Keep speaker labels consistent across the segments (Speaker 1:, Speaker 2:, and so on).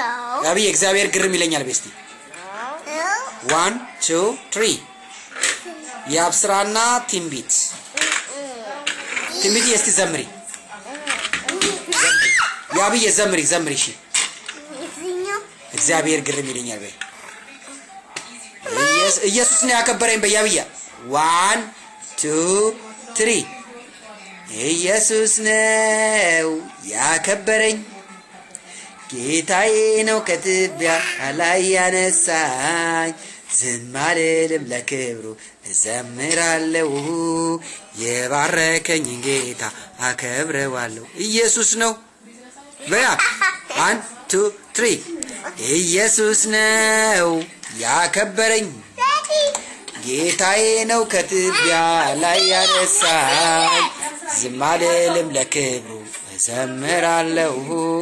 Speaker 1: No.
Speaker 2: ያብዬ እግዚአብሔር ግርም ይለኛል። ቤስቲ
Speaker 1: No.
Speaker 2: ዋን ቱ ትሪ የአብስራና ትንቢት ትንቢት እስቲ ዘምሪ ያብዬ ዘምሪ ዘምሪ እሺ
Speaker 1: የትኛው?
Speaker 2: እግዚአብሔር ግርም ይለኛል በይ ኢየስ- ኢየሱስ ነው ያከበረኝ በይ ያብያ ዋን ቱ ትሪ ኢየሱስ ነው ያከበረኝ ጌታዬ ነው ከትቢያ ላይ ያነሳኝ ዝም አልልም ለክብሩ እዘምራለሁ የባረከኝ ጌታ አከብረዋለሁ ኢየሱስ ነው በያ ዋን ቱ ትሪ ኢየሱስ ነው ያከበረኝ
Speaker 1: Daddy.
Speaker 2: ጌታዬ ነው ከትቢያ ላይ ያነሳኝ ዝም አልልም ለክብሩ እዘምራለሁ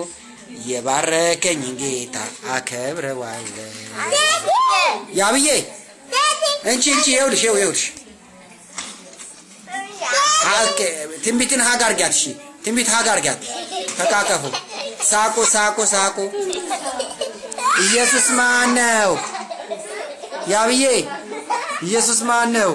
Speaker 2: የባረከኝ ጌታ አከብረዋለሁ
Speaker 1: Daddy.
Speaker 2: ያብዬ
Speaker 1: Daddy.
Speaker 2: እንቺ እንቺ ይኸውልሽ ይኸው ይኸውልሽ ሀ- ትንቢትን ሀግ አርጊያት እሺ ትንቢት ሀግ አርጊያት ተቃቀፉ ሳቁ ሳቁ ሳቁ ኢየሱስ ማን ነው ያብዬ ኢየሱስ ማን ነው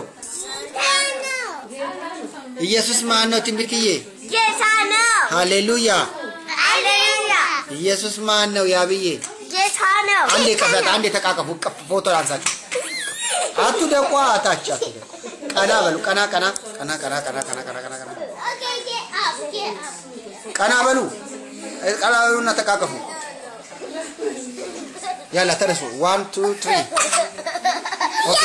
Speaker 2: ኢየሱስ ማን ነው ትንቢትዬ
Speaker 1: Yes, I know.
Speaker 2: ሃሌሉያ
Speaker 1: Hallelujah.
Speaker 2: ኢየሱስ ማን ነው ያብዬ
Speaker 1: Yes, I know.
Speaker 2: አንዴ ቀፈት አንዴ ተቃቀፉ ቀፍ ፎቶ አንሳችሁ አቱ ደቋ አታች አቱ ደቋ ቀና በሉ ቀና ቀና ቀና ቀና ቀና ቀና ቀና ቀና ቀና
Speaker 1: Okay, get up, get up.
Speaker 2: ቀና በሉ ቀና በሉና ተቃቀፉ ያላ ተነሱ ዋን ቱ ትሪ ኦኬ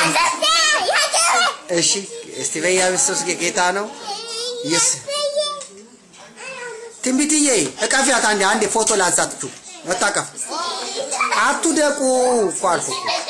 Speaker 2: እሺ እስቲ በኢየሱስ ጌታ ነው ኢየሱስ ትንቢትዬ እቀፊያት አንዴ አንዴ ፎቶ ላንሳችሁ መታቀፍ አቱ ደቁ እኮ አልኩ እኮ